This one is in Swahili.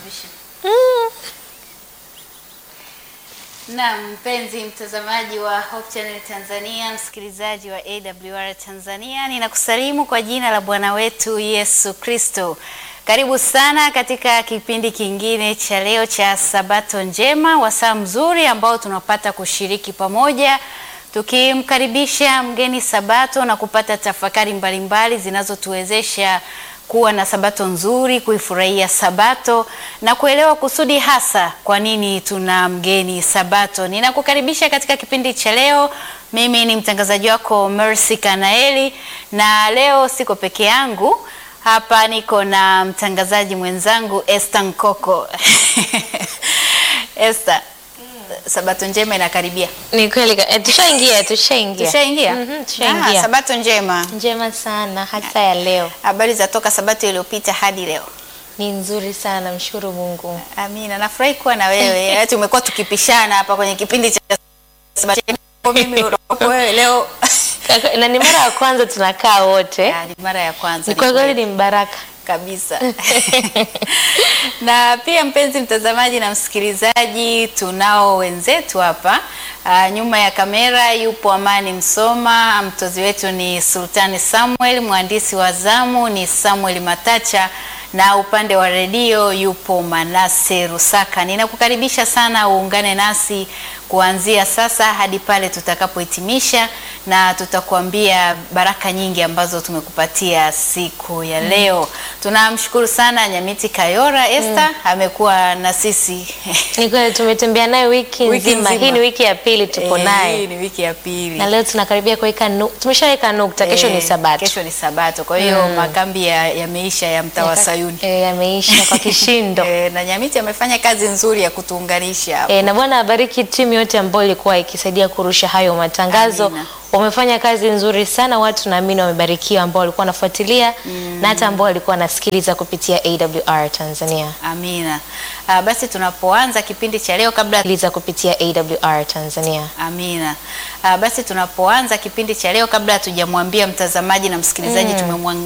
television. Na mpenzi mtazamaji wa Hope Channel Tanzania, msikilizaji wa AWR Tanzania, ninakusalimu kwa jina la Bwana wetu Yesu Kristo. Karibu sana katika kipindi kingine cha leo cha Sabato njema, wasaa mzuri ambao tunapata kushiriki pamoja tukimkaribisha mgeni Sabato na kupata tafakari mbalimbali zinazotuwezesha kuwa na Sabato nzuri, kuifurahia Sabato na kuelewa kusudi hasa kwa nini tuna mgeni Sabato. Ninakukaribisha katika kipindi cha leo. Mimi ni mtangazaji wako Mercy Kanaeli na leo siko peke yangu. Hapa niko na mtangazaji mwenzangu Esther Nkoko. Esther, Sabato njema inakaribia. Ni kweli ka- eh, tushaingia tushaingia Tushaingia? Mhm, tushaingia. Ah, Sabato njema. njema sana hasa ya leo Habari za toka Sabato iliyopita hadi leo. ni nzuri sana mshukuru Mungu Amina, nafurahi kuwa na wewe. Yaani tumekuwa tukipishana hapa kwenye kipindi cha Sabato. Mimi unakuwa wewe leo. Kaka- na ni mara ya kwanza tunakaa wote Ya, ni mara ya kwanza. ni ni kwa kweli kweli. ni mbaraka kabisa na pia mpenzi mtazamaji na msikilizaji, tunao wenzetu hapa uh, nyuma ya kamera yupo Amani Msoma, mtozi wetu ni Sultani Samuel, mwandishi wa zamu ni Samuel Matacha na upande wa redio yupo Manase Rusaka. Ninakukaribisha sana uungane nasi kuanzia sasa hadi pale tutakapohitimisha, na tutakuambia baraka nyingi ambazo tumekupatia siku ya leo. Tunamshukuru sana Nyamiti Kayora Esther, amekuwa na sisi ni kweli tumetembea naye wiki, Wiki nzima. nzima. hii ni wiki ya pili tupo Eh, naye hii ni wiki ya pili. na leo tunakaribia kuweka nu- tumeshaweka nukta kesho ni Eh, sabato Kesho ni Sabato. Kwa hiyo makambi ya- yameisha ya mtaa wa Yaka- Sayuni. eh, yameisha kwa kishindo Eh, na Nyamiti amefanya kazi nzuri ya kutuunganisha hapa. E, na Bwana abariki timu yote ambayo ilikuwa ikisaidia kurusha hayo matangazo. Amina. Wamefanya kazi nzuri sana, watu naamini wamebarikiwa, ambao walikuwa wanafuatilia na hata ambao walikuwa wanasikiliza kupitia AWR Tanzania Amina. Ah, basi tunapoanza kipindi cha leo kabla sikiliza kupitia AWR Tanzania. Amina. Ah, basi tunapoanza kipindi cha leo kabla hatujamwambia mtazamaji na msikilizaji tumemwang